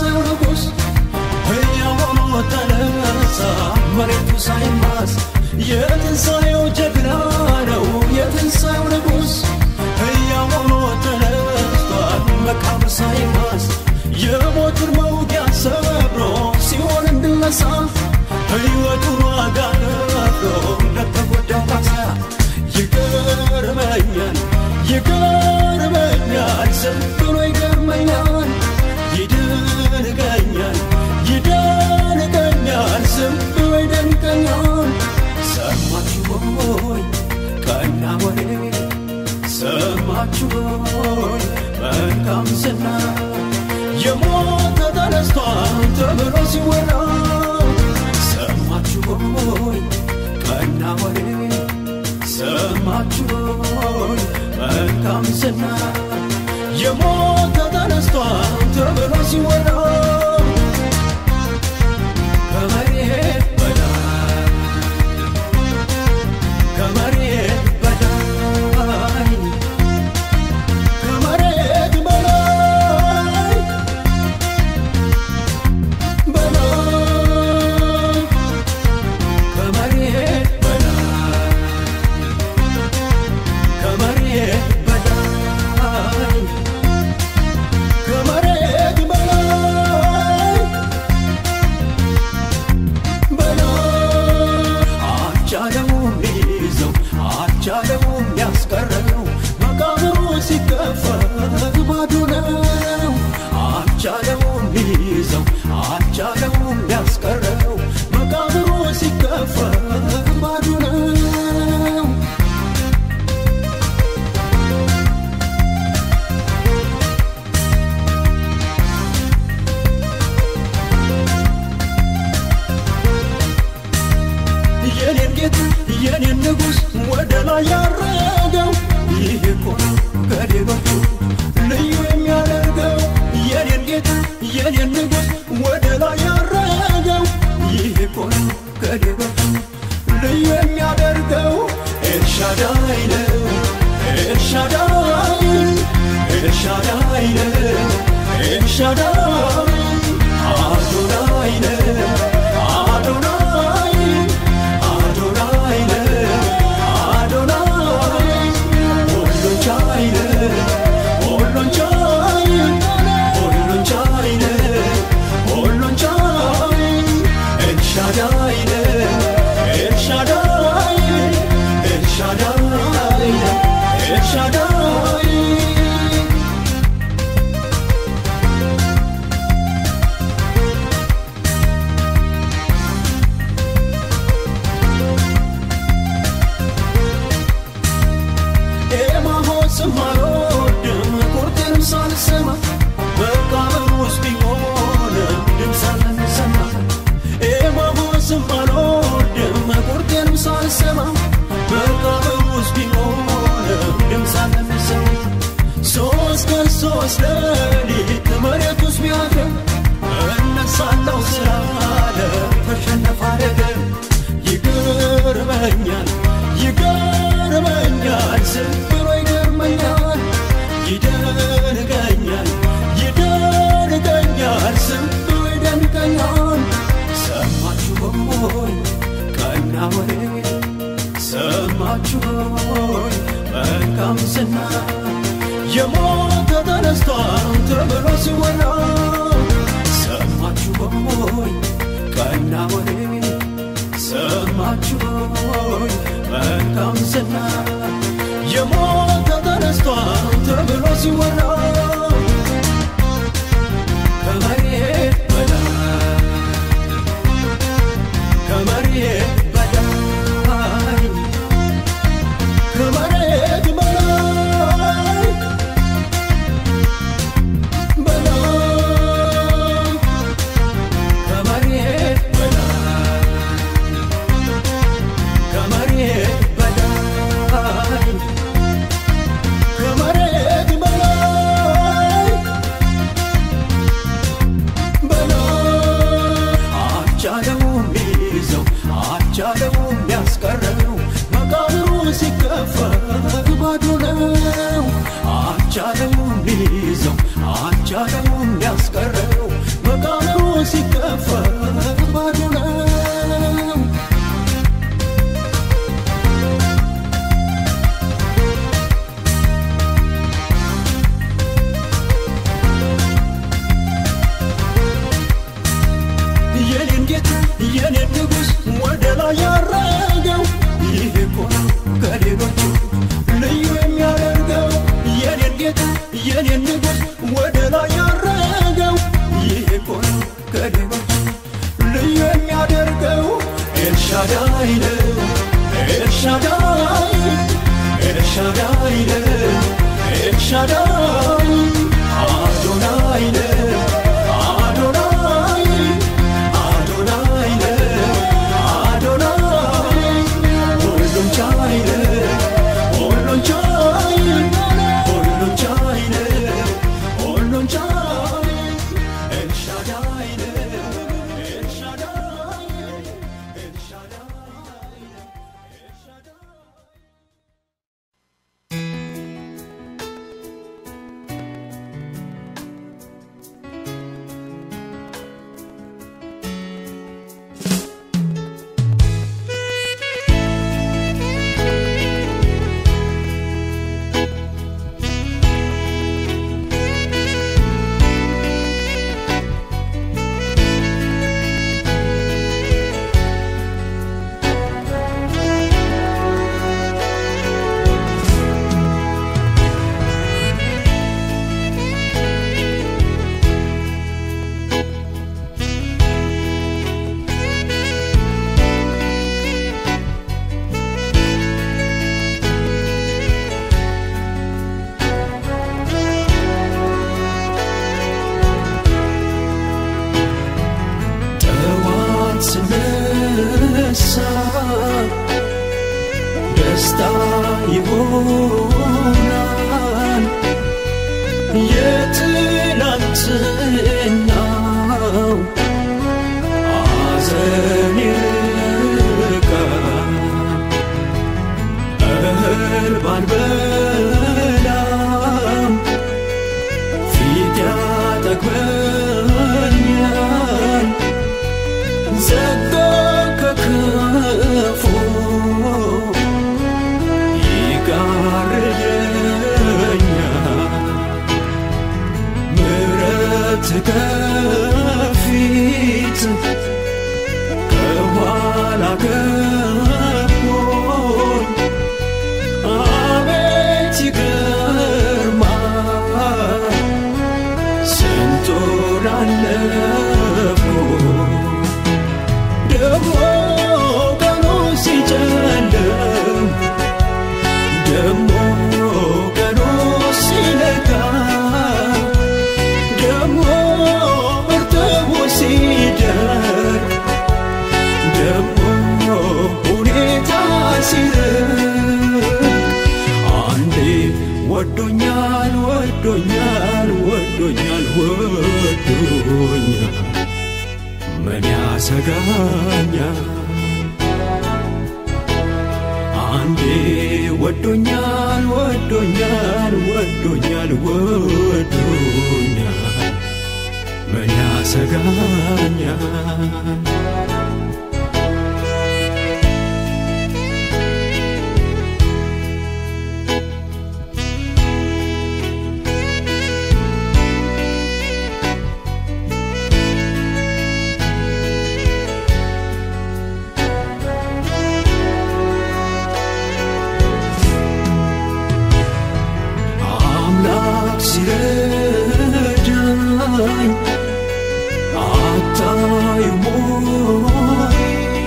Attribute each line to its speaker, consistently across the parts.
Speaker 1: የትንሣኤው ንጉሥ ሕያው ሆኖ ተነሳ መሬቱ ሳይማስ የትንሣኤው ጀግና ነው የትንሣኤው ንጉሥ ሕያው ሆኖ ተነስቷል መቃብር ሳይማስ የሞትን መውጊያ ሰብሮ ሲሆን እንድነሳ ሕይወቱን ዋጋ ከፍሎ ለተጎዳው ካሳ ይገርመኛል ይገርመኛል ዝም ብሎ ይገርመኛል ይደንቀኛል ይደንቀኛል ዝም ብሎ ይደንቀኛል ሰማችሁ ሆይ ቀና ወሬ ሰማችሁ ሆይ መልካም ዝና የሞተ ተነስቷል ተብሎ ሲወራ ሰማችሁ ሆይ ቀና ወሬ ሰማችሁ ሆይ መልካም ዝና የሞተ ተነስቷል ተብሎ ሲወራ ከመሬት በላይ ከመሬት በላይ ከመሬት በላይ በላይ ከመሬት በላይ ከመሬት በላይ ከመሬት በላይ በላይ አልቻለውም ሊይዘው አልቻለውም ሊያስቀረው መቃብሩ ሲከፈት ባዶ ነው አልቻለውም ሊይዘው አልቻለውም ሊያስቀረው መቃብሩ ሲከፈት ባዶ ነው የኔን ጌታ የኔን ንጉሥ ወደ ላይ ያረገው ይህ እኮ ነው ከሌሎቹ ልዩ የሚያደርገው የኔን ጌታ የኔን ንጉሥ ወደ ላይ ያረገው ይህ እኮ ነው ከሌሎቹ ልዩ የሚያደርገው ኤልሻዳይ ነው ኤልሻዳይ ኤልሻዳይ ነው ኤልሻዳይ አዶናይ ነው አዶናይ አዶናይ ነው አዶናይ ሁሉን ቻይ ነው ሁሉን ቻይ ሁሉን ቻይ ነው ሁሉን ቻይ ኤልሻዳይ ነው ኤልሻዳይ ኤልሻዳይ ኤልሻዳይ ኤማሆስም አልወድም ቁርጤንም ሳልሰማ መቃብር ውስጥ ቢሆንም ድምፅ አልሰማ ኤማሆስም አልወድም ቁርጤንም ሳልሰማ መቃብር ውስጥ ቢሆንም ድምፅ አልሰማ ሶስት ቀን ሶስት ሌሊት መሬት ውስጥ ቢያድር እነሳለሁ ስላለ ተሸነፈ አደገ ይገርመኛል ይገርመኛል ዝም ብሎ ይገርመኛል ይደንቀኛል ይደንቀኛል ዝም ብሎ ይደንቀኛል ሰማችሁ ሆይ ቀና ወሬ ሰማችሁ ሆይ መልካም ዝና የሞተ ተነስቷል ተብሎ ሲወራ ሰማችሁ ሆይ ቀና ወሬ ሰማችሁ ሆይ መልካም ዝና የሞተ ተነስቷል ተብሎ ሲወራ ከመሬት በላይ ከመሬት በላይ ከመሬት በላይ በላይ ከመሬት በላይ ከመሬት በላይ ከመሬት በላይ በላይ አልቻለውም ሊይዘው አልቻለውም ሊያስቀረው መቃብሩ ሲከፈት ባዶ ነው አልቻለውም ሊይዘው አልቻለውም ሊያስቀረው መቃ የኔን ንጉሥ ወደ ላይ ያረገው ይሄ እኮ ነው ከሌሎች ልዩ የሚያደርገው ኤልሻዳይ ነው ኤልሻዳይ ኤልሻዳይ ነው ኤልሻዳይ አዶናይ ነው አዶናይ አዶናይ ነው አዶናይ ሁሉን ቻይ ነው ሁሉን ቻይ ሁሉን ቻይ ነው ሁሉን ቻይ ኤልሻዳይ ነው ኤልሻዳይ ኤልሻዳይ ኤልሻዳይ ጠዋት ስነሳ ደስታ ይሆናል የትላንትናው ሐዘን ይርቃል እህል ባልበላም ፊት ያጠግበኛል ዘጋ ከክፉ ይጋርደኛል ምሕረት ከፊት ከኋላ ከቦኝ አቤት ይገርማል ስንቱን አለፍኩ ደግሞ ቀኑ ሲጨልም ደግሞ ቀኑ ሲነጋ ደግሞ እርጥቡ ሲደርቅ ደግሞ ሁኔታ ሲርቅ አንዴ ወዶኛል ወዶኛል ወዶኛል ወዶኛል ምን ያሰጋኛል አንዴ ወዶኛል ወዶኛል ወዶኛል ወዶኛል ምን ያሰጋኛል አምላክ ሲረዳኝ አታዩም ወይ?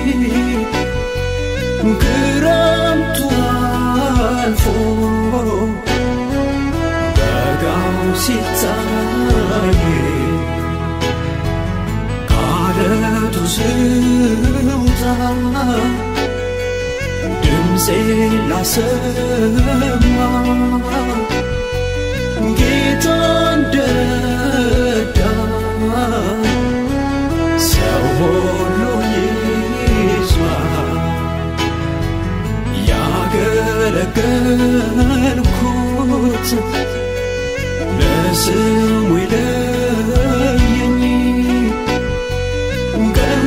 Speaker 1: ክረምቱ አልፎ በጋው ሲታይ ከዓለቱ ስውጣ ድምፄ ላሰማ ጌታ እንደረዳኝ ሰው ሁሉ ይስማ ያገለገልኩት ለስሙ ይለየኝ ቀን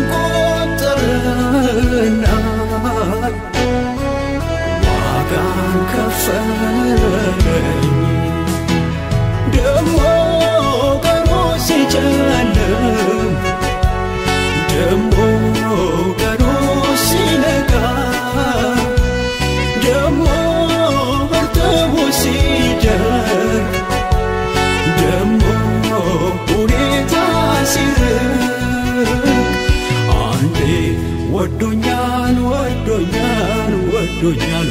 Speaker 1: ቆጠረና ዋጋን ከፈለኝ ደሞ ቀኑ ሲጨልም ደሞ ቀኑ ሲነጋ ደሞ እርጥቡ ሲደርቅ ወዶኛል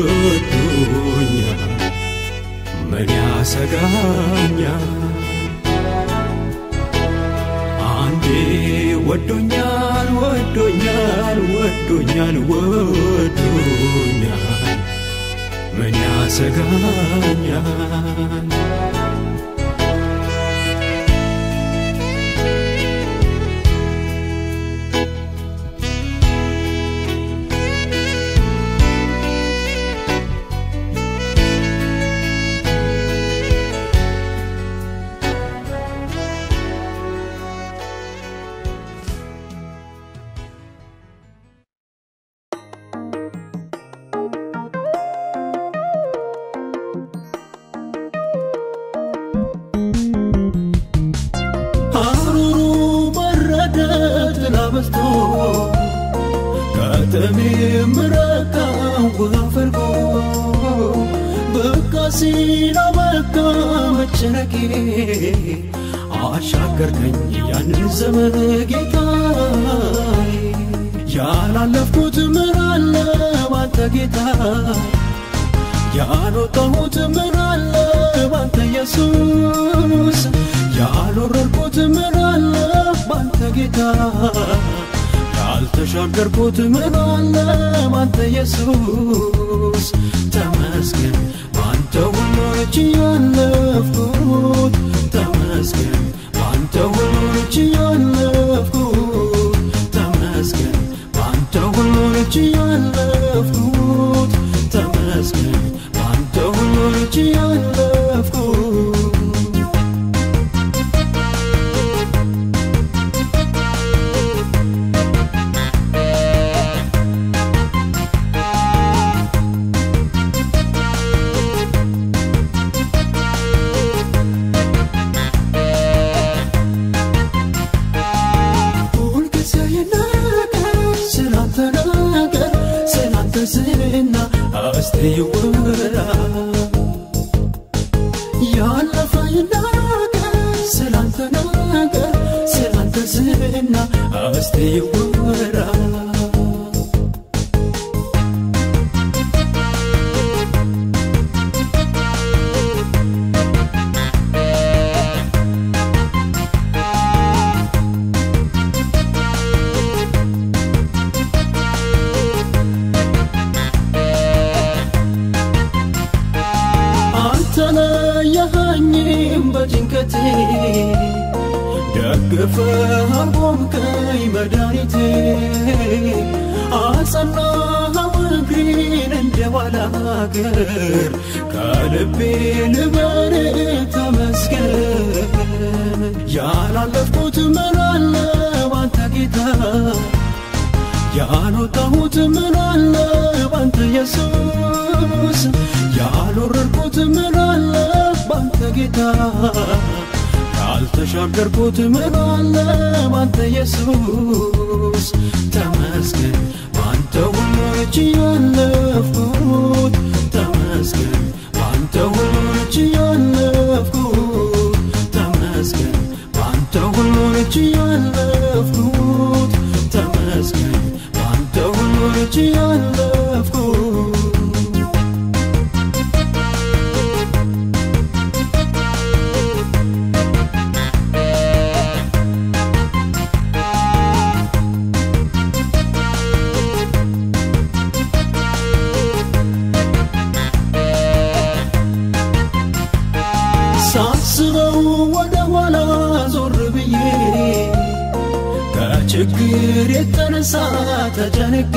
Speaker 1: ወዶኛል ምን ያሰጋኛል አንዴ ወዶኛል ወዶኛል ወዶኛል ወዶኛል ምን ያሰጋኛል ሐሩሩ በረደ ጥላ በዝቶ ከተሜ ምረቃ ውሃ ፈልጎ በቃ ሲላ በቃ መጨነቄ አሻገርከኝ ያንን ዘመን ጌታዬ ያላለፍኩት ምን አለ ባንተ ጌታ ያልወጣሁት ምን አለ ባንተ ኢየሱስ ያልወረድኩት ምን አለ ባንተ ጌታ ያልተሻገርኩት ምን አለ ባንተ ኢየሱስ ተመስገን ባንተ ሁሉን ችያለፍኩት ተመስገን ባንተ ሁሉን ችያለፍኩት ተመስገን ባንተ ሁሉን ችያለፍኩት ተመስገን ባንተ ሁሉን ችያለፍኩት ሁልጊዜ ይናገር ስላንተ ነገር ስላንተ ዝና እስቲ ይወራ ያለፈ ይናገር ስላንተ ነገር ስላንተ ዝና እስቲ ይወራ አልተለየኸኝም በጭንቀቴ ደግፈህ አቆምከኝ መድኃኒቴ አጸናኸው እግሬን እንደ ባላገር ከልቤ ልበል ተመስገን ያላለፍኩት ምን አለ ባንተ ጌታ ያልወጣሁት ምን አለ ባንተ ኢየሱስ ያልወረድኩት ምን አለ ባንተ ጌታ ያልተሻገርኩት ምን አለ ባንተ ኢየሱስ ተመስገን ባንተ ሁሉን ችያለፍኩት ተመስገን ባንተ ሁሉን ችያለፍኩት ተመስገን ባንተ ሁሉን ችያለፍኩት ተመስገን ባንተ ሁሉን ችያለፍኩት ሳስበው ወደ ኋላ ዞር ብዬ ከችግር የተነሳ ተጨንቄ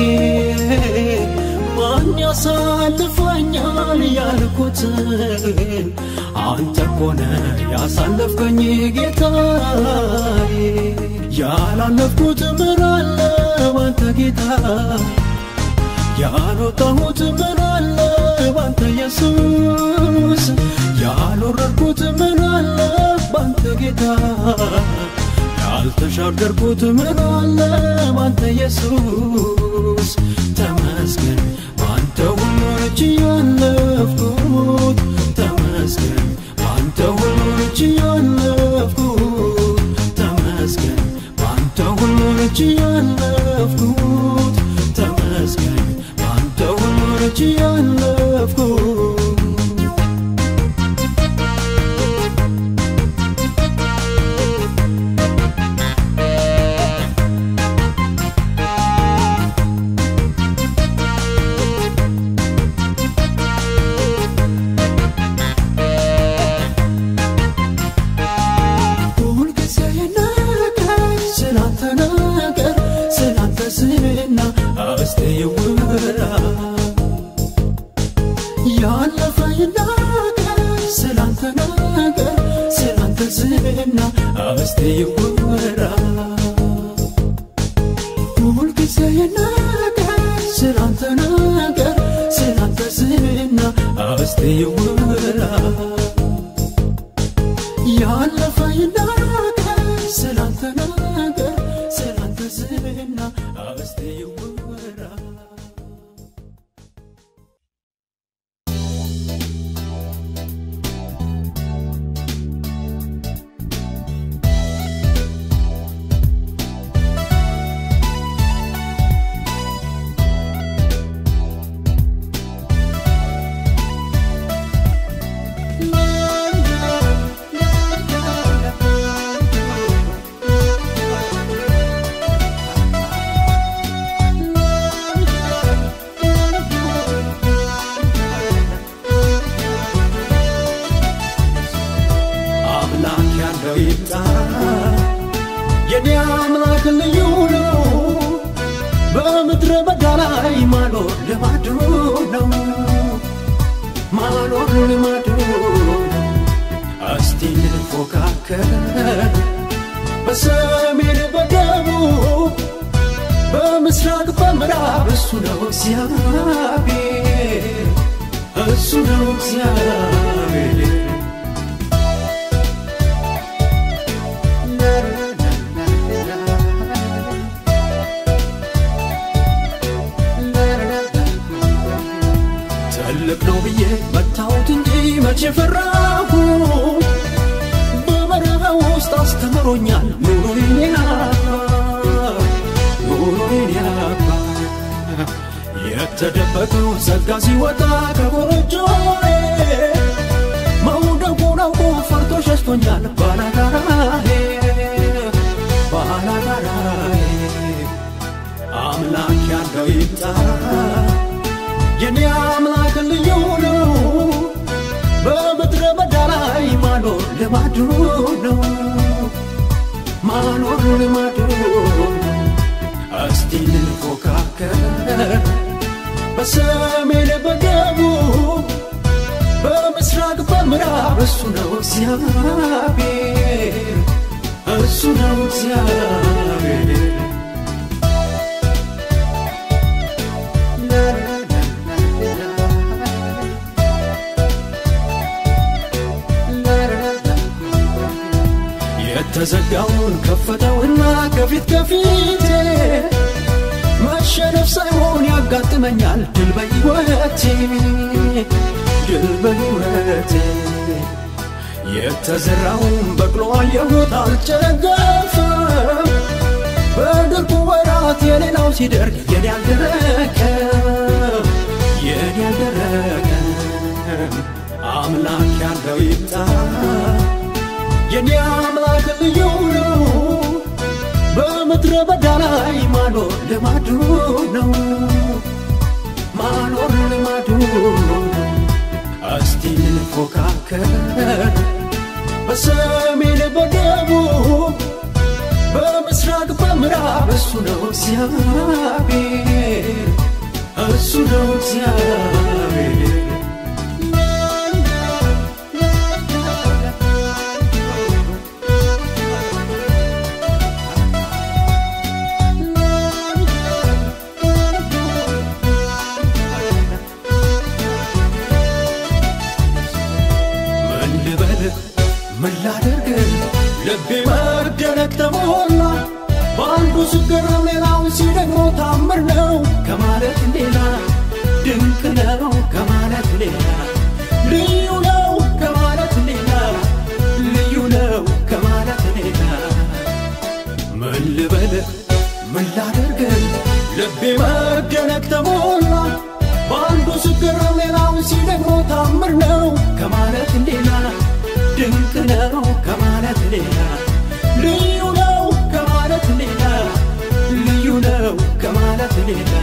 Speaker 1: ማን ያሳልፈኛል ያልኩትን አንተ ኮነ ያሳለፍከኝ ጌታዬ ያላለፍኩት ምን አለ ባንተ ጌታ ያልወጣሁት ምን አለ ባንተ ኢየሱስ ያልወረድኩት ምን አለ ባንተ ጌታ ያልተሻገርኩት ምን አለ ባንተ ኢየሱስ ተመስገን ባንተ ሁሉን ችያለፍኩት ተመስገን ባንተ ሁሉን ችያለፍኩት ተመስገን ባንተ ሁሉን ችያለፍኩት ተመስገን ባንተ ሁሉን ስላንተ ነገር ስላንተ ዝና አበስቴ ይወራ ሁልጊዜ ነገር ስላንተ ነገር ስላንተ ዝና አበስቴ ይወራ ያለፈ ይናገር ስላንተ ነገር ስላንተ ዝና አበስቴ ይወራ አምላክ ያለው ይምጣ የኔ አምላክ ልዩ ነው በምድረ በዳ ላይ ማኖር ልማዱ ነው ማኖር ልማዱ ነው እስቲ እንፎካከር በሰሜን በደቡብ በምስራቅ በምዕራብ እሱ ነው እግዚአብሔር እሱ ነው እግዚአብሔር ትልቅ ነው ብዬ መታሁት እንጂ መቼ ፈራሁ በበረሃ ውስጥ አስተምሮኛል ኑሮዬን ያባ ኑሮዬን ያባ የተደበቀው ጸጋ ሲወጣ ከጎረጆዬ መውደቁን አውቆ ፈርቶ ሸሽቶኛል ባላጋራዬ ባላጋራዬ አምላክ ያለው ይምጣ የኔ አምላክ ልዩ ነው በምድረ በዳ ላይ ማኖር ልማዱ ነው ማኖር ልማዱ ነው እስቲ እንፎካከር በሰሜን በደቡብ በምስራቅ በምዕራብ እሱ ነው እግዚአብሔር እሱ ነው እግዚአብሔር የተዘጋውን ከፈተውና ከፊት ከፊቴ መሸነፍ ሳይሆን ያጋጥመኛል ድል በሕይወቴ ድል በሕይወቴ የተዘራውን በቅሎ አየሁት አልጨገፈም በድርቁ ወራት የሌላው ሲደርቅ የኔ አልደረቀም የኔ አልደረቀም አምላክ ያለው ይምጣ የኔ አምላክ ልዩ ነው በምድረ በዳ ላይ ማኖር ልማዱ ነው ማኖር ልማዱ ነው እስቲ እንፎካከር በሰሜን በደቡብ በምስራቅ በምዕራብ እሱ ነው እግዚአብሔር እሱ ነው እግዚአብሔር ምን ልበል ምን ላደርግ ልቤ መደነቅ ተሞላ በአንዱ ስገረም ሌላው ሲደግሞ ታምር ነው ከማለት ሌላ ድንቅ ነው ከማለት ሌላ ልዩ ነው ከማለት ሌላ ልዩ ነው ከማለት ሌላ ምን ልበል ምን ላደርግ ልቤ መደነቅ ተሞላ በአንዱ ስገረም ሌላው ሲደግሞ ታምር ነው ከማለት ሌላ ድንቅ ነው ከማለት ሌላ ልዩ ነው ከማለት ሌላ ልዩ ነው ከማለት ሌላ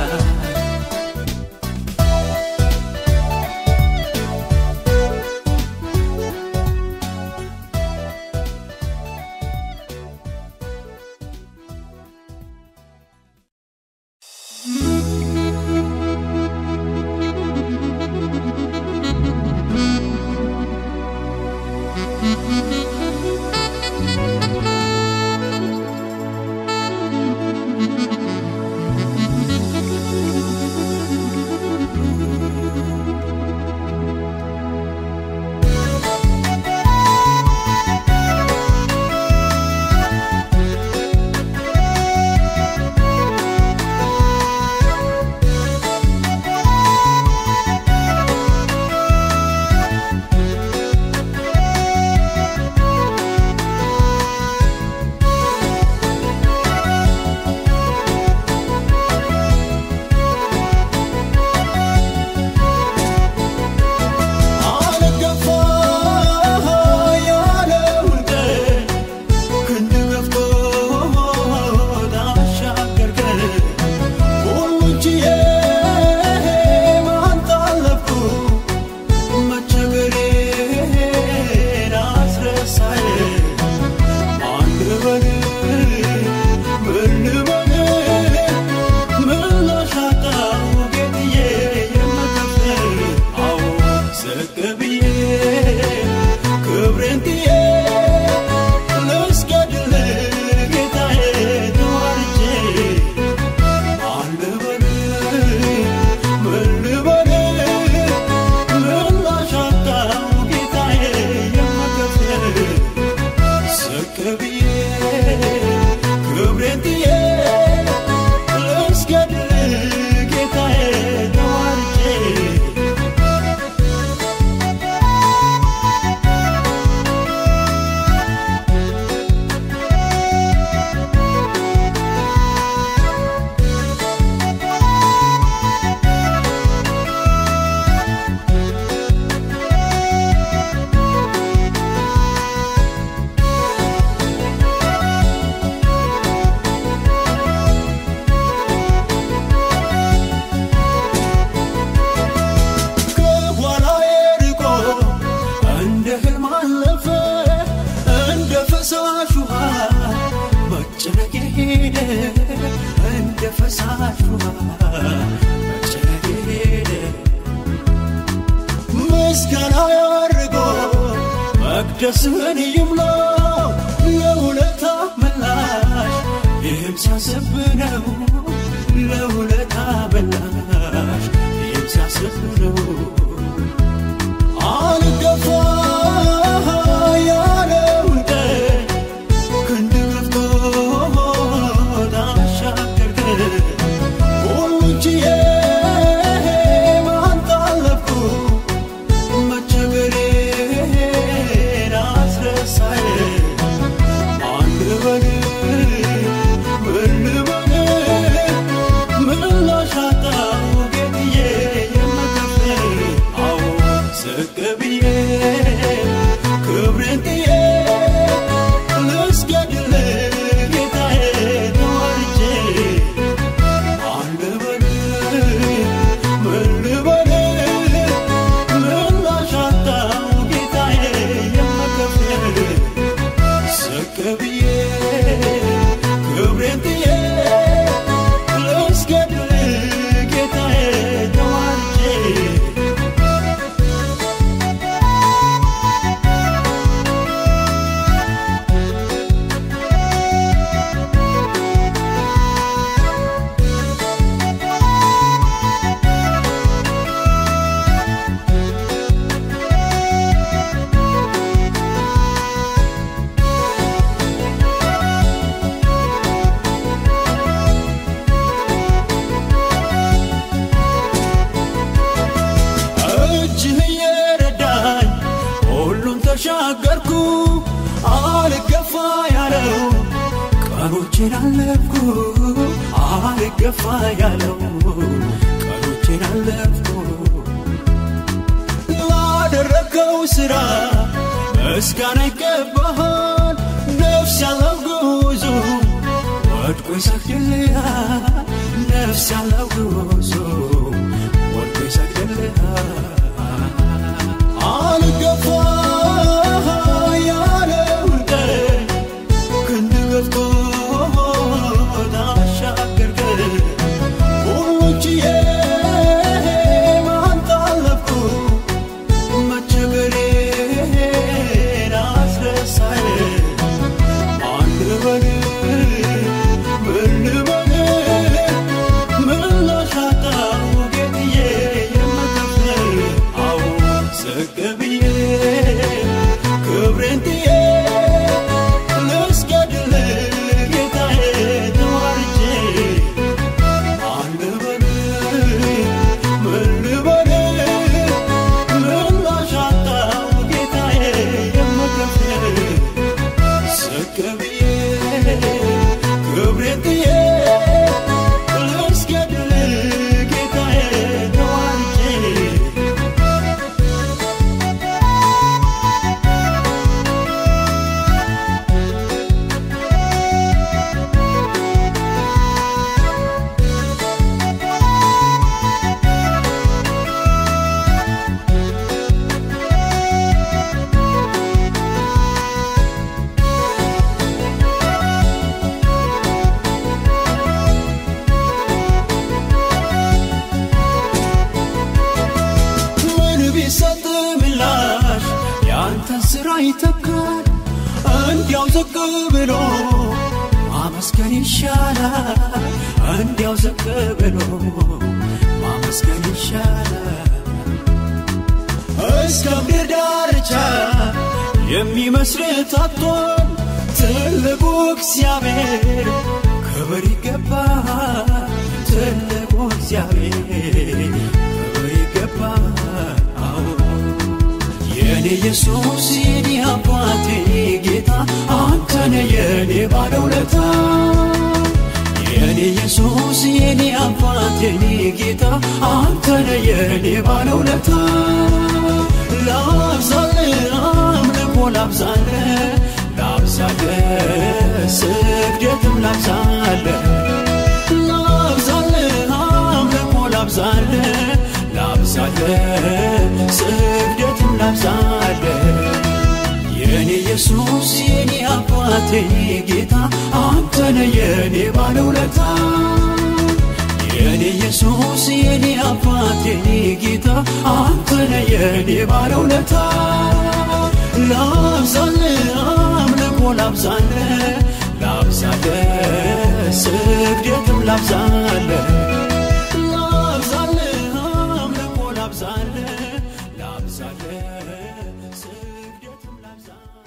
Speaker 1: መቅደስህን ይምላ ለውለታ መላሽ ይህም ሲያስብ ነው ለውለታ መላሽ ይህም ሲያስብ ነው አልገፋ ያለውን ቀን ክንድ ገፍቶ ታሻገርከ ሁሉን ችዬ ማንተ አለፍኩ መቸገሬን አስረሳኝ ማን ልበል ምን ልበል ምላሽ አጣሁ ጌትዬ የምከፍል አዎ ዝቅ ብዬ ክብሬን ጥዬ ልስገድል ጌታዬ ተዋርጄ ማን ልበል ምን ልበል ምላሽ አጣሁ ጌታዬ የምከፍል ዝቅ ብዬ ክብሬን ጥዬ ልስገድል ጌታዬ ተዋርጄ እጅህ እየረዳኝ ሁሉን ተሻገርኩ አልገፋ ያለው ቀኖቼን አለፍኩ አልገፋ ያለው ቀኖቼን አለፍኩ ላደረገው ሥራ ምስጋና ይገባሃል ነፍስ ያለው ጉዞ ወድቆ ይሰግድልሃል ነፍስ ያለው ጉዞ ወድቆ ይሰግድልሃል አልገፋ ያለውን ቀን ክንድ ገፍቶ ታሻገርከ ሁሉን ችዬ ማንተ አለፍኩ መቸገሬን አስረሳኝ ማን ልበል ምን ልበል ምላሽ አጣሁ ጌትዬ የምከፍል አዎ ዝቅ ብዬ ክብሬን ጥዬ ልስገድል ጌታዬ ተዋርጄ ማን ልበል ምን ልበል ምላሽ አጣሁ ጌታዬ የምከፍል ዝቅ ብዬ ክብሬን ጥዬ ልስገድል ጌታዬ ተዋርጄ ምን ቢሰጥ ምላሽ ያንተን ስራ ይተካል እንዲያው ዝቅ ብሎ ማመስገን ይሻላል እንዲያው ዝቅ ብሎ ማመስገን ይሻላል እስከ ምድር ዳርቻ የሚመስል ታጥቷል ትልቁ እግዚአብሔር ክብር ይገባል ትልቁ እግዚአብሔር ክብር ይገባል አዎ የኔ ኢየሱስ የኔ አባቴ ጌታ አንተነ የኔ ባለውለታ የኔ ኢየሱስ የኔ አባቴ ጌታ አንተነ የኔ ባለውለታ ላብዛል አምልኮ ላብዛል ላብዛል ስግደትም ላብዛል ላብዛል አምልኮ ላብዛል ላብዛል ስግደትም ላብዛል የኔ ኢየሱስ የኔ አባቴ ጌታ አንተነ የኔ ባለውለታ የኔ ኢየሱስ የኔ አባቴ ጌታ አንተነ የኔ ባለውለታ ላብዛ ላብዛለ ላብዛለ ስግደትም ላብዛለ ላብዛለ አምልኮ ላብዛለ ላብዛለ ስግደትም ላብዛለ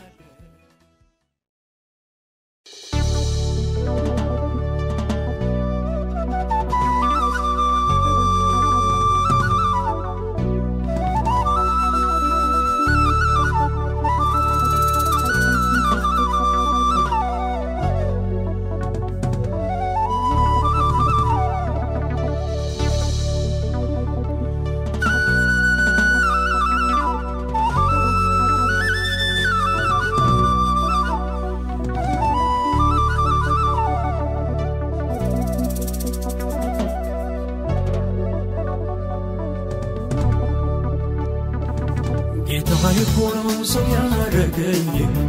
Speaker 1: ጌታዬ እኮ ነው ሰው ያረገኝ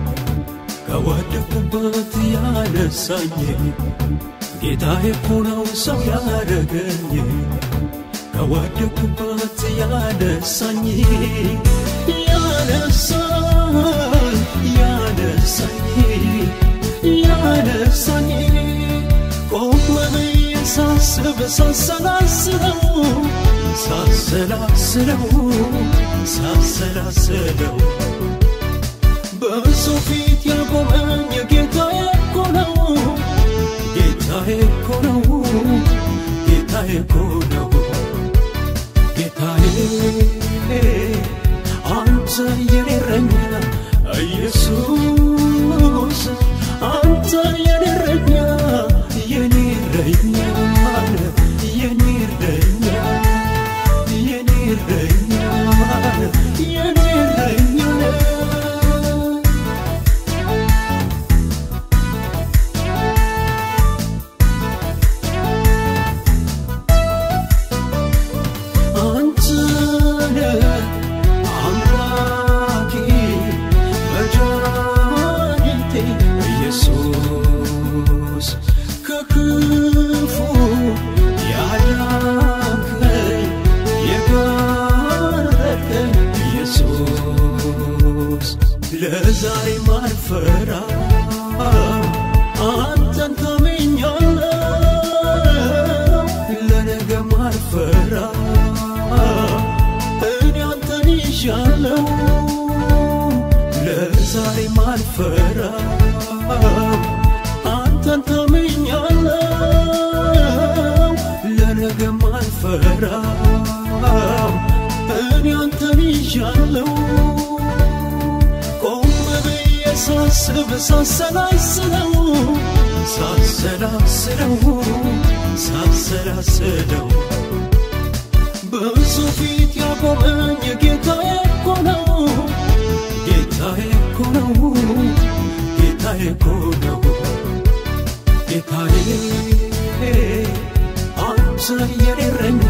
Speaker 1: ከወደኩበት ያነሳኝ ጌታዬ እኮ ነው ሰው ያረገኝ ከወደኩበት ያነሳኝ ያነሳኝ ያነሳኝ ያነሳኝ ቆም ብዬ ሳስብ ሳሰላስለው ሳሰላስለው ሳሰላስለው በሰው ፊት ያቆመኝ ጌታዬ እኮ ነው ጌታዬ እኮ ነው ጌታዬ እኮ ነው ጌታዬ አንተ የኔ እረኛ ኢየሱስ አንተ የኔ እረኛ የኔ እረኛ የኔ እረኛ የኔ እረኛ የኔ እረኛ አንተነ አምላኬ መድኃኒቴ ኢየሱስ ከክፉ ያዳንከኝ የጋረደኝ ኢየሱስ ለዛሬ ማልፈራ አንተን ታመኛለሁ ለነገ ማልፈራ እኔ አንተን ይሻለው ለዛሬ ማልፈራ አንተን ታመኛለሁ ለነገ ማልፈራ እኔ አንተን ይሻለው ቆም ብዬ ሳስብ ሳሰላስለው ሳሰላስለው ሳሰላስለው በሱ ፊት ያቆመኝ ጌታዬ እኮ ነው ጌታዬ እኮ ነው ጌታዬ እኮ ነው ጌታዬ አንተ የኔ እረኛ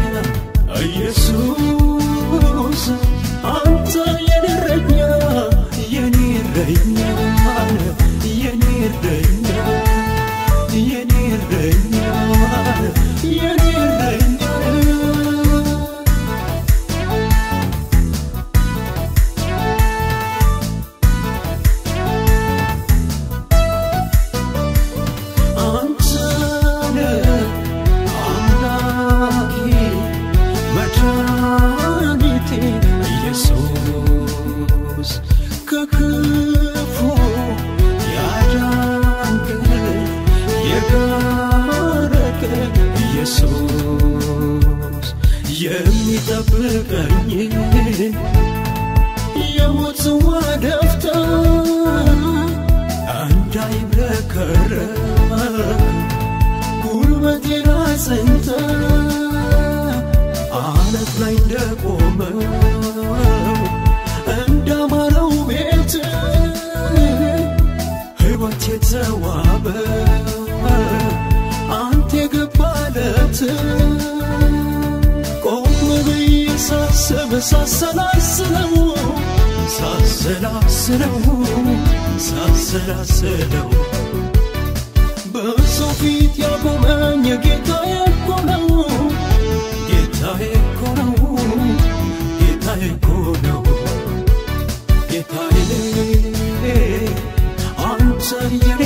Speaker 1: ኢየሱስ አንተ የኔ እረኛ የኔ እረኛ የኔ እረኛ የኔ እረኛ የኔ እረኛ አንተነ አምላኬ መድኃኒቴ ኢየሱስ ከክፉ ያዳንከኝ የጋረደኝ ኢየሱስ የሚጠብቀኝ የሞት ጽዋ ደፍተህ እንዳይብረከረክ ጉልበቴን አጽንተህ አለት ላይ እንደቆመው እንዳማረው ቤት ሕይወት የተዋበ አንተ የገባለት ቆም ብዬ ሳስብ ሳሰላስለው ሳሰላስለው ሳሰላስለው በሰው ፊት ያቆመኝ ጌታዬ እኮ ነው ጌታዬ እኮ ነው ጌታዬ እኮ ነው ጌታዬ አንተ የኔ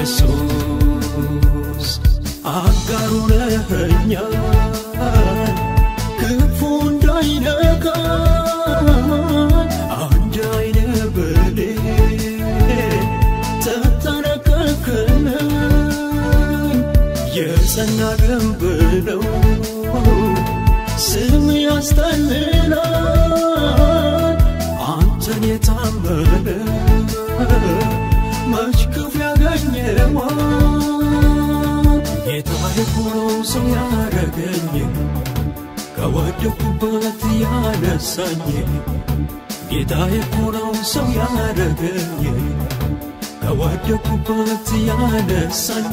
Speaker 1: ኢየሱስ አጋሩ ነኸኛል ክፉ እንዳይነካኝ አንድ አይነ በሌ ተጠነቀቅልኝ የጸና ግንብ ነው ስም ያስጠልላል አንተን የታመነ መች ክፉ ያገኘዋል ጌታዬ እኮ ነው ሰው ያረገኝ ከወደኩበት ያነሳኝ ጌታዬ እኮ ነው ሰው ያረገኝ ከወደኩበት ያነሳኝ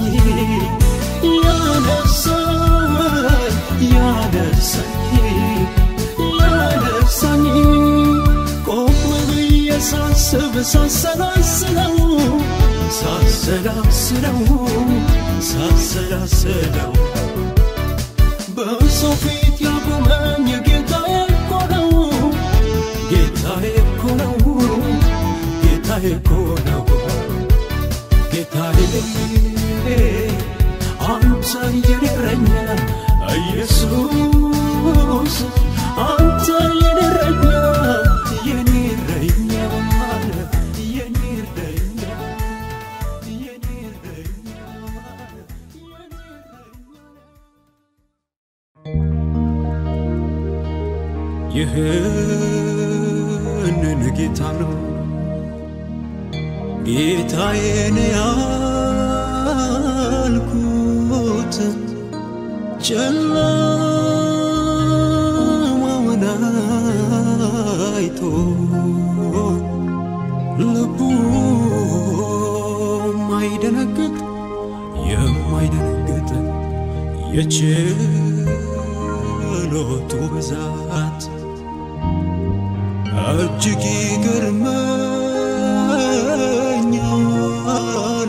Speaker 1: ያነሳኝ ያነሳኝ ያነሳኝ ቆም ብዬ ሳስብ ሳሰላስለው ሳሰላስለው ሳሰላስለው በሰው ፊት ያቆመኝ ጌታዬ እኮ ነው ጌታዬ እኮ ነው ጌታዬ እኮ ነው ጌታዬ አንተ የኔ እረኛ ኢየሱስ አንተ የኔ እረኛ የኔ እረኛ የኔ እረኛ የኔ እረኛ የኔ እረኛ ይህንን ጌታ ነው ጌታዬን ያልኩት ጨለማውን አይቶ ልቡ የማይደነግጥ የማይደነግጥ የችሎቱ ብዛት እጅግ ይገርመኛል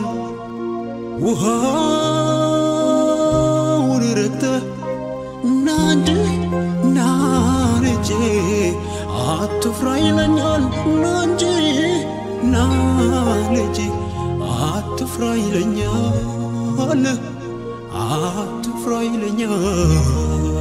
Speaker 1: ውሃውን ረግጠህ ናንድ ናንጄ አትፍራ ይለኛል ናንጂ ናልጄ አትፍራ ይለኛል አትፍራ ይለኛል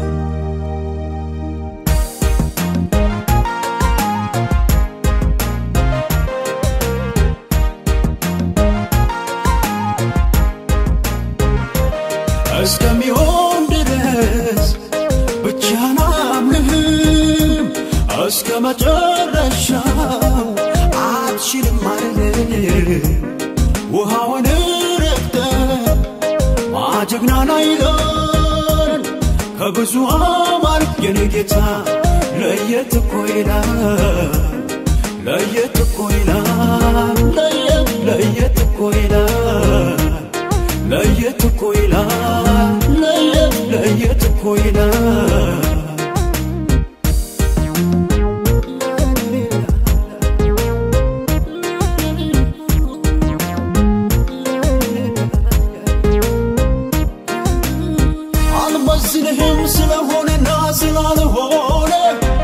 Speaker 1: እስከሚሆን ድረስ ብቻህን አምልህም እስከ መጨረሻው አትችልም አልልም ውሃውን ረግጠ ማጀግናና ይላል ከብዙ አማር የኔ ጌታ ለየት እኮ ይላል ለየት እኮ ይላል ለየት ለየት እኮ ይላል ለየት እኮ ይላል ለየት ለየት እኮ ይላል አልመዝንህም ስለሆነና ስላልሆነ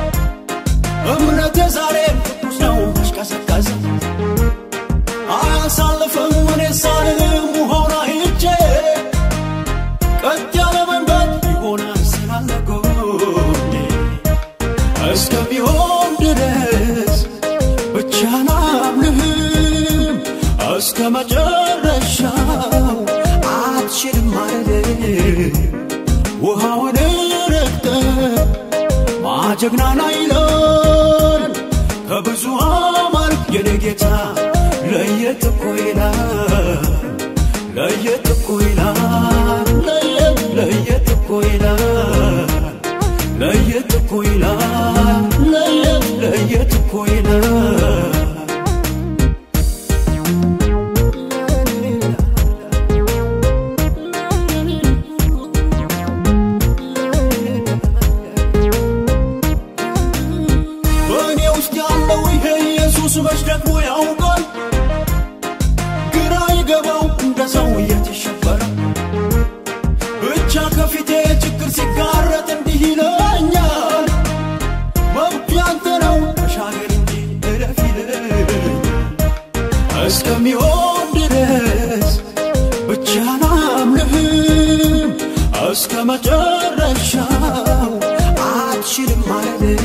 Speaker 1: እምነቴ ዛሬም ቅዱስ ነው ቀዘቀዘ አያሳልፍም እኔ ሳልልም ውሃውን አይቼ ቀጥ ያለ መንገድ ይሆናል ስላለ ጎኔ እስከሚሆን ድረስ ብቻህን አምልህም እስከ መጨረሻው አትችልም አልልም ውሃውን ረግጠ ማጀግናና ይላል ከብዙ አማር የኔ ጌታ ለየት እኮ ይላል ለየት እኮ ይላል ለየት ለየት እኮ ይላል ለየት እኮ ይላል ለየት ለየት እኮ ይላል በእኔ ውስጥ ያለው ይሄ ኢየሱስ መች ደግሞ ያውቃል ግራ ይገባው እንደ ሰው እየተሸበረ ብቻ ከፊቴ ችግር ሲጋረጥ እንዲህ ይለኛል መብቱ ያንተ ነው ተሻገር እንጂ እለፍ ይለኛል መጨረሻው አትችልም ማለት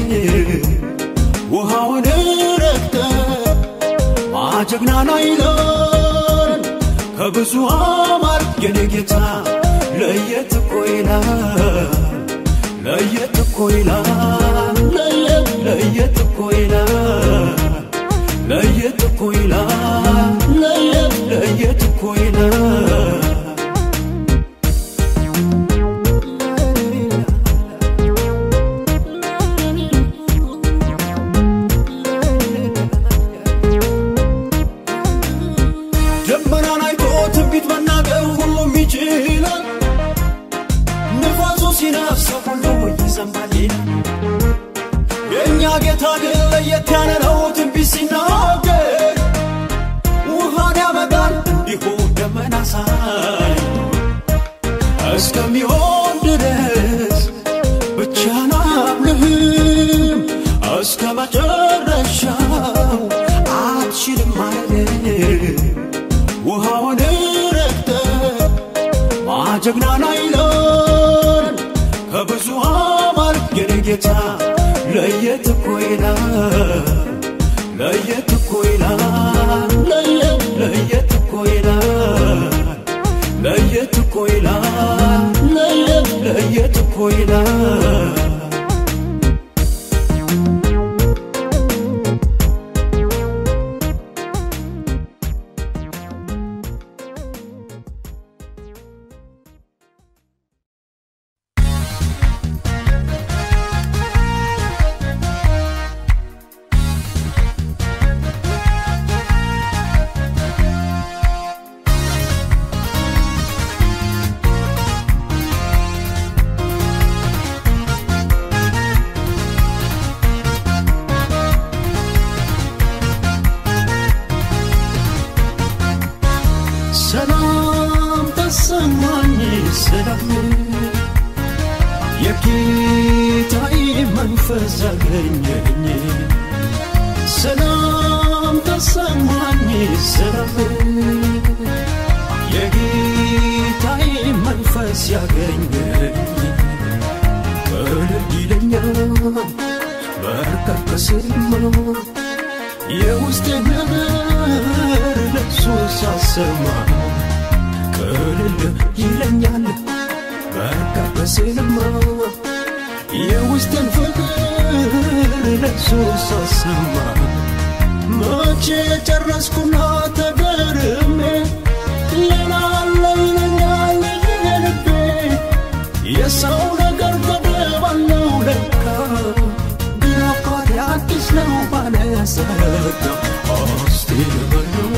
Speaker 1: ውሃውን ረግጠ ማጀግናና ይለን ከብዙ አማር የኔ ጌታ ለየት እኮ ይላል ለየት እኮ ይላል ለየት ለየት እኮ ይላል ለየት እኮ ይላል ለየት ለየት እኮ ይላል ደመናን አይቶ ትንቢት መናገር ሁሉም ይችላል። ንፋሱ ሲነፍሰው ሁሉ ይዘንባል ይላል። የእኛ ጌታ ግን ለየት ያለ ነው። ትንቢት ሲናገር ውሃን ያመጣል እንዲሁ ደመና ሳይ እስከሚሆን ድረስ ብቻህን አምልህም እስከ መጨረሻው አትችልም ማለት ውሃውን ረግጠ ማጀግናና ይለን ከብዙ አማር የኔ ጌታ ለየት እኮ ይላል ለየት እኮ ይላል ለየት ለየት እኮ ይላል ለየት እኮ ይላል ለየት ለየት እኮ ይላል ሰላም ተሰማኝ ሰላም የጌታዬ መንፈስ አገኘኝ ሰላም ተሰማኝ ሰላም የጌታዬ መንፈስ ያገኘኝ ቅልል ይለኛል በርከከስማ የውስጥ ነገር ለሱ ሳሰማ ቅልል ይለኛል በቃ በስልማ የውስጥን ፍቅር ለሱ ሳሰማ መቼ ጨረስኩና ተገርሜ ሌላ አለ ይለኛል ልቤ የሰው ነገር ገደብ አለው ለካ ግራ አባት አዲስ ነው ባለጸጋ እስቲ ልበለው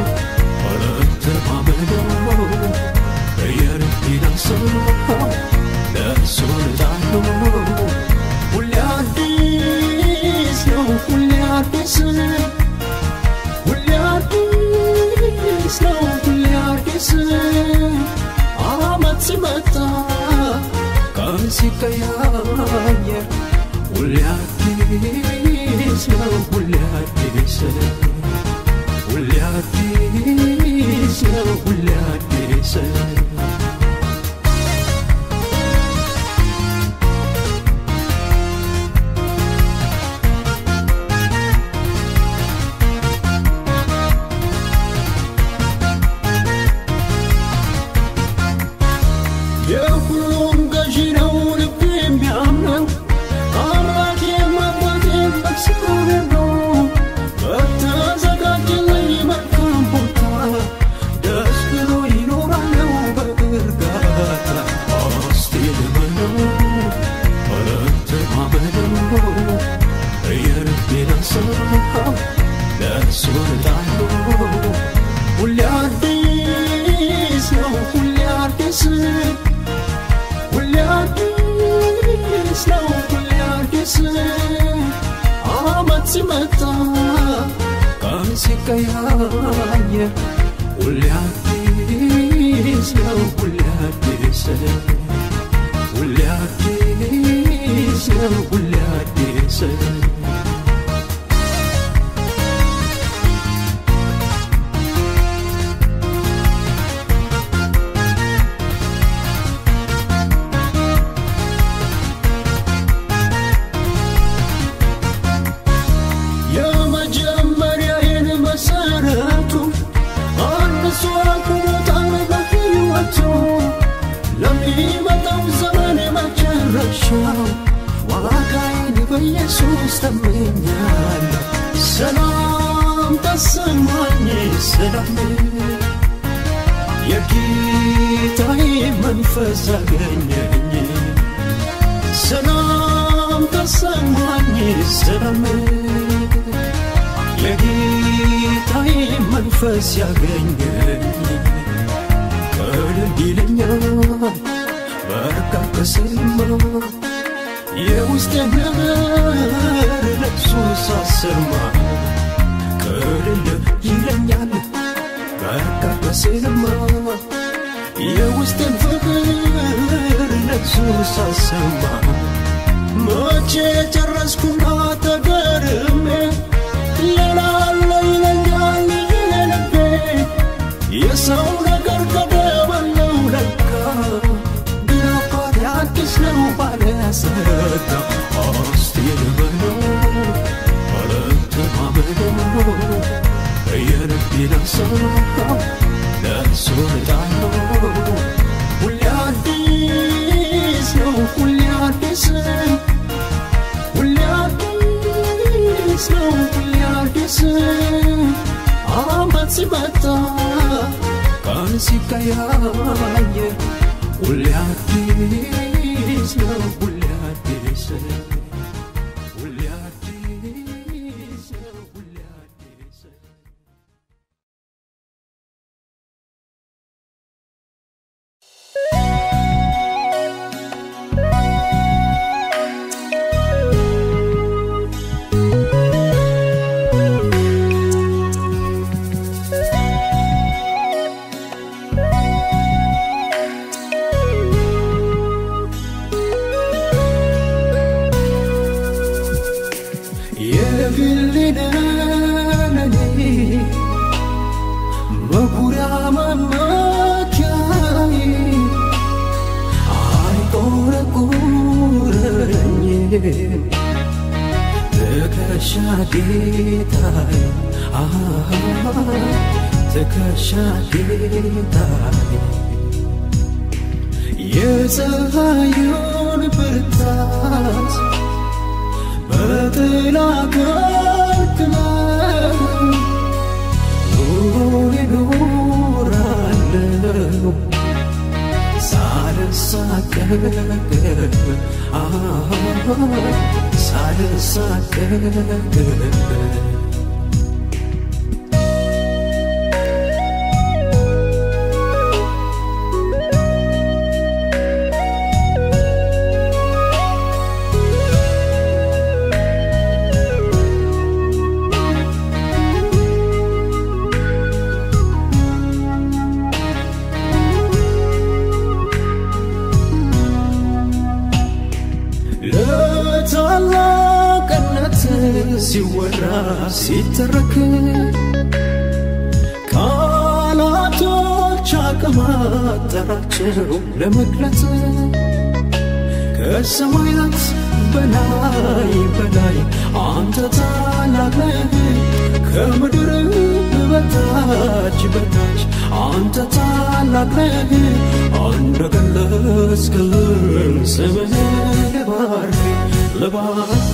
Speaker 1: አልተማመነው የልቤን ሀሳብ ለእሱ ልጣለው ሁሌ አዲስ ነው ሁሌ አዲስ ሁሌ አዲስ ነው ሁሌ አዲስ አመት ሲመጣ ቀን ሲቀያየር ሁሌ አዲስ ነው ሁሌ አዲስ ሁሌ አዲስ ነው ሁሌ አዲስ የሁሉም ገዢ ነው ልብ የሚያምነው አምላክ የማባቴን በእግዚአብሔር ነው በተዘጋጀልኝ መልካም ቦታ ደስ ብሎ ይኖራለው በእርጋታ እስቲ ልመነው አለተማመነው የልቤን ሀሳብ ለእሱ እጣለው ሁሌ አዲስ ነው ሁሌ አዲስ ሁሌ አዲስ ነው ሁሌ አዲስ አመት ሲመጣ ቀን ሲቀያየር ሁሌ አዲስ ነው ሁሌ አዲስ ሁሌ አዲስ ነው ሁሌ አዲስ ውስጥ እመኛለሁ ሰላም ተሰማኝ ሰላም የጌታዬ መንፈስ አገኘኝ ሰላም ተሰማኝ ሰላም የጌታዬ መንፈስ ያገኘኝ ቀልል ይለኛል በረካ ከሰማ የውስጥ ነገር ለቅሶ ሳሰማ ቀልል ይለኛል በረካ ከሰማ የውስጥን ፍቅር ለቅሶ ሳሰማ መቼ ጨረስኩና ተገርሜ ሌላለ ይለኛል ልቤ የሰው ነገር ገደበለው ለካ ግን አባት አዲስ ነው ባለሰጋ እስቲ ልበለው አለተማመነው የልቤን ሀሳብ ለእሱ እጣለው ሁሌ አዲስ ነው ሁሌ አዲስ ሁሌ አዲስ ነው ሁሌ አዲስ አመት ሲመጣ ቀን ሲቀያየ ሁሌ አዲስ ነው ሁሌ አዲስ ሁሌ አዲስ ነው ሁሌ አዲስ የግልነኔ መኩሪያ መመኪያዬ አይቆረቁረኝ ትከሻ ጌታዬ አሃ ትከሻ ጌታዬ የፀሐዩን ብርታት በጥላ ከልክለው ኑሮን እኖራለሁ ሳልሳቀቅ አሃ ሳልሳቀቅ ለታላቅነት ሲወራ ሲተረክ ቃላቶች አቅም አጠራቸው ለመግለጽ ከሰማያት በላይ በላይ አንተ ታላቅ ነህ ከምድር በታች በታች አንተ ታላቅ ነህ እንደገለጽክልን ስምህን ልባርክ ልባርክ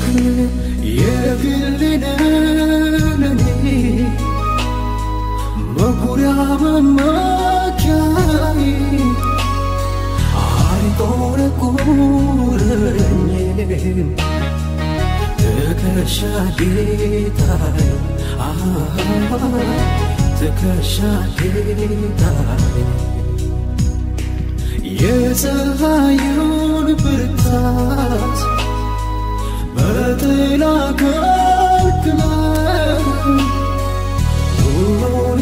Speaker 1: የግልነኔ መኩሪያ መመኪያዬ አይቆረቁረኝ ትከሻ ጌታዬ አሃ ትከሻ ጌታዬ የፀሐዩን ብርታት በጥላ ከልክለው ኑሮን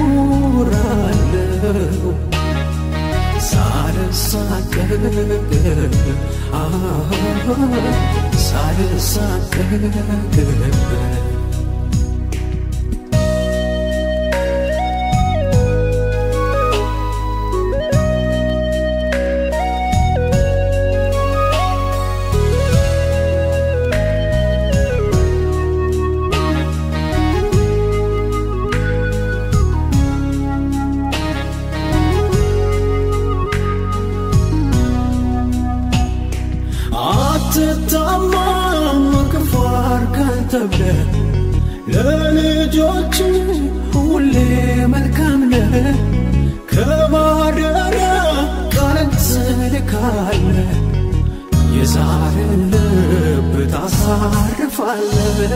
Speaker 1: እኖራለሁ ሳልሳቀቅ አሃ ሳልሳቀቅ አትታማም ክፉ ተብለ ለልጆች ሁሌ መልካም ነ ከማደሪያ ቃልን ትልካለ የዛሬን ልብ ታሳርፋለ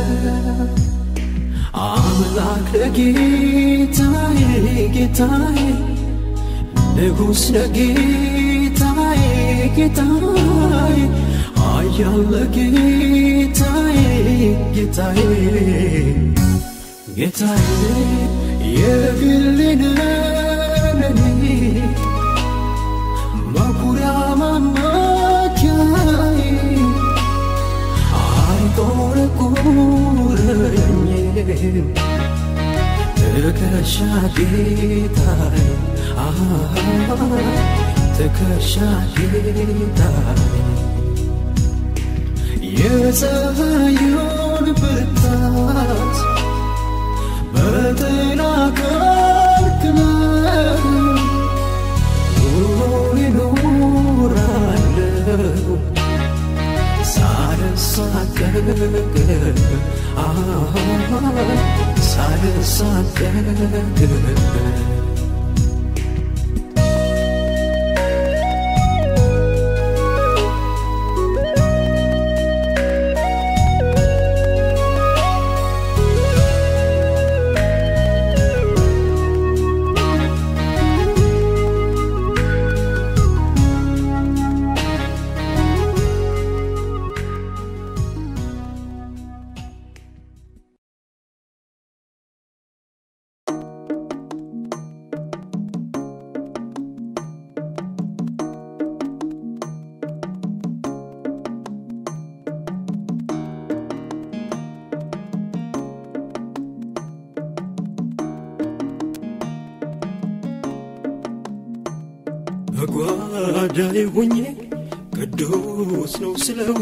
Speaker 1: አምላክ ለጌታዬ ጌታዬ ንጉሥ ለጌታዬ ጌታዬ ኃያል ለጌታዬ ጌታዬ ጌታዬ የግሌ ነህ መኩሪያ ማማኪያዬ አይቆረቁረኝም ትከሻ ጌታዬ አሃ ትከሻ ጌታዬ የፀሐዩን ብርታት በጥላ ከልክለህ ኑሮን እኖራለሁ ሳልሳቀቅ አሃ ሳልሳቀቅ በጓዳዬ ሆኜ ቅዱስ ነው ስለው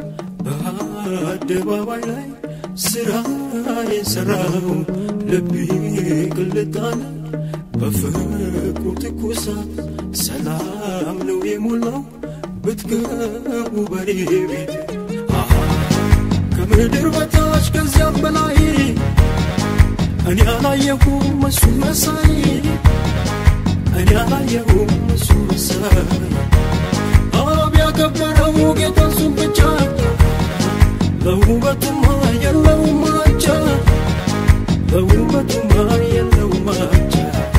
Speaker 1: በአደባባይ ላይ ስራ የሰራው ልቤ ቅልጣለ በፍቅሩ ትኩሳት ሰላም ነው የሞላው ብትገቡ በኔ ቤት አሃ ከምድር በታች ከዚያም በላይ እኔ አላየሁም እሱን መሳይ እኔ አላየሁም እሱ መሳይ አብ ያከበረው ጌታ እሱን ብቻ ለውበቱማ የለውም አቻ ለውበቱማ የለውም አቻ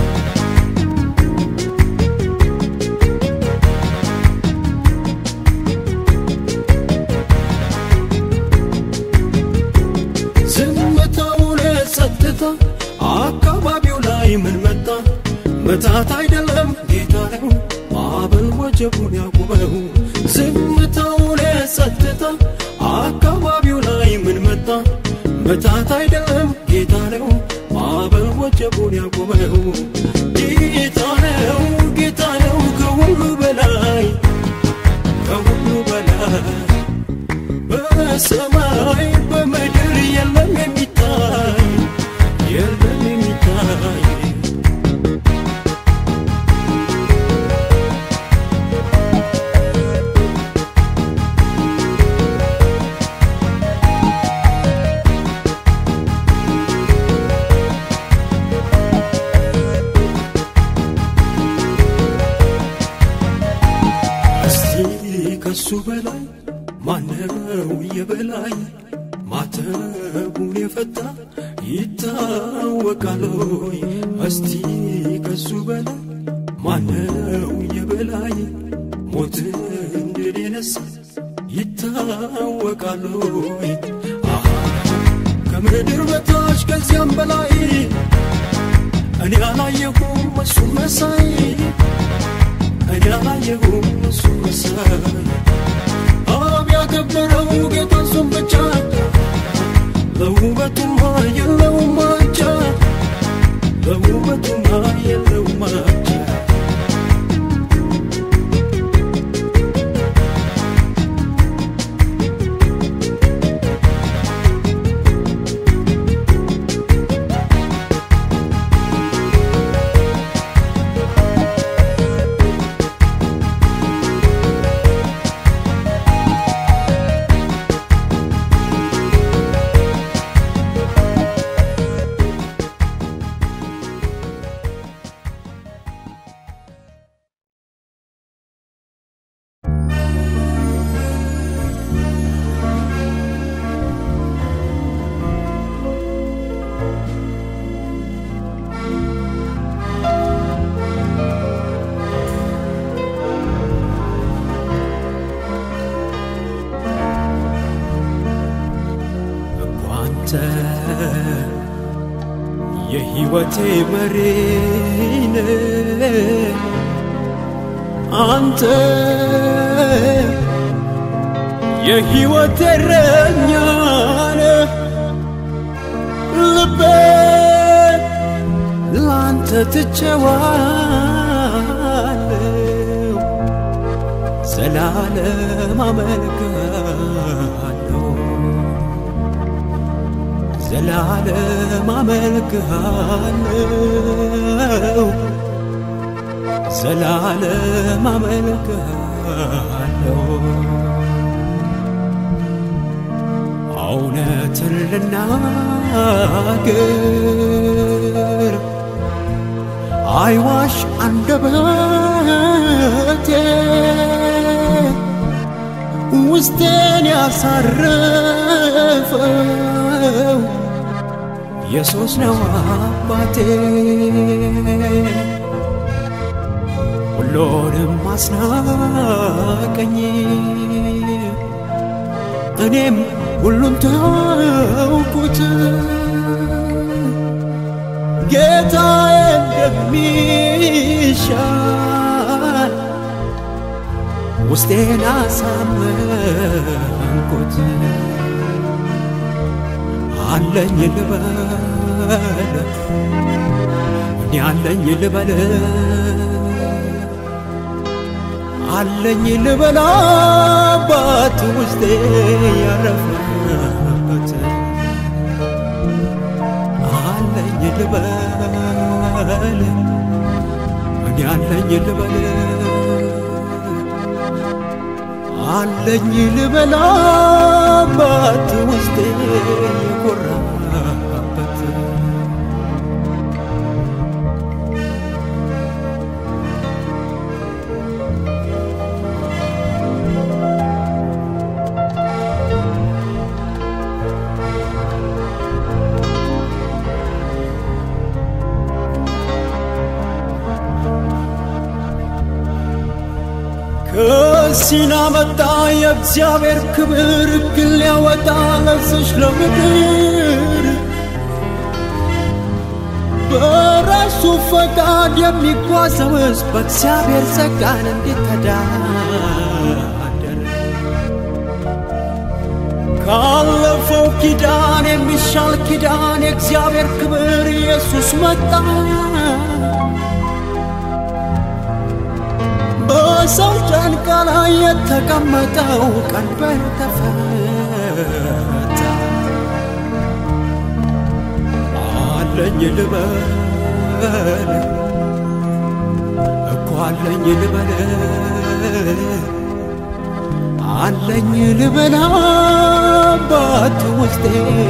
Speaker 1: ዝምታው ለጸጥታ አካባቢው ላይ ምን መጣ መታት አይደለም ጌታ ነው ማዕበል ወጀቡን ያቁመው ዝምታው ለጸጥታ አካባቢው ላይ ምን መጣ መታት አይደለም ጌታ ነው ማዕበል ወጀቡን ያቁመው ጌታ ነው ጌታ ነው ከሁሉ በላይ ከሁሉ በላይ በሰማይ በምድር የለም የሚታይ የለም የሚታይ እስቲ ከሱ በላይ ማነው የበላይ ማተቡን የፈታ ይታወቃል ሆይ እስቲ ከሱ በላይ ማነው የበላይ ሞትን ድል የነሳ ይታወቃል ሆይ አሃ ከምድር በታች ከዚያም በላይ እኔ አላየሁም እሱ መሳይ እኔ አላየሁም እሱ መሳይ አብ ያከበረው ጌታ እሱን ብቻ ለውበቱማ የለውም አቻ ለውበቱማ የለውም አቻ የሕይወቴ መሪን አንተ የሕይወቴ እረኛ ነህ ልቤ ላንተ ትቼዋለሁ ዘላለም አመልክሃለሁ ዘላለም አመልክሃለሁ ዘላለም አመልክሃለሁ እውነትን ልናገር አይዋሽ አንደበቴ ውስጤን ያሳረፈው ኢየሱስ ነው አባቴ ሁሉንም አስናቀኝ እኔም ሁሉን ተውኩት ጌታዬ እንደሚሻል ውስጤን አሳመንኩት አለኝ ልበል እኔ አለኝ ልበል አለኝ ልበል አባት ውስጤ ያረፈበት አለኝ ልበል እኔ አለኝ ልበል አለኝ ልበል አባት ውስጤ የኮራበት ከሲና መጣ የእግዚአብሔር ክብር ግን ሊያወጣ ለዝሽ ለምድር በራሱ ፈቃድ የሚጓዘውስ በእግዚአብሔር ጸጋን እንዲተዳደር ካለፈው ኪዳን የሚሻል ኪዳን የእግዚአብሔር ክብር ኢየሱስ መጣ በሰው ጫንቃ ላይ የተቀመጠው ቀንበር ተፈታ። አለኝ ልበል እኮ አለኝ ልበል አለኝ ልበል አባት ውስጤ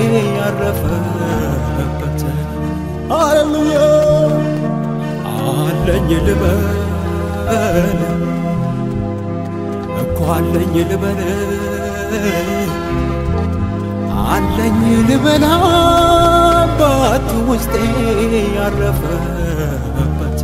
Speaker 1: ያረፈበት ሃሌሉያ አለኝ ልበል እኮ አለኝ ልበል አለኝ ልበል አባት ውስጤ ያረፈበት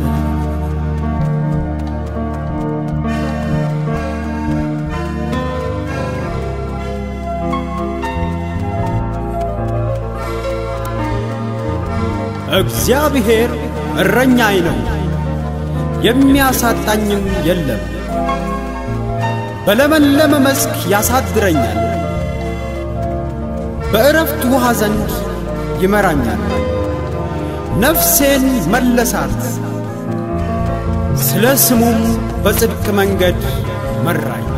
Speaker 1: እግዚአብሔር እረኛዬ ነው የሚያሳጣኝም የለም። በለመለመ መስክ ያሳድረኛል፣ በእረፍት ውሃ ዘንድ ይመራኛል። ነፍሴን መለሳት፣ ስለ ስሙም በጽድቅ መንገድ መራኝ።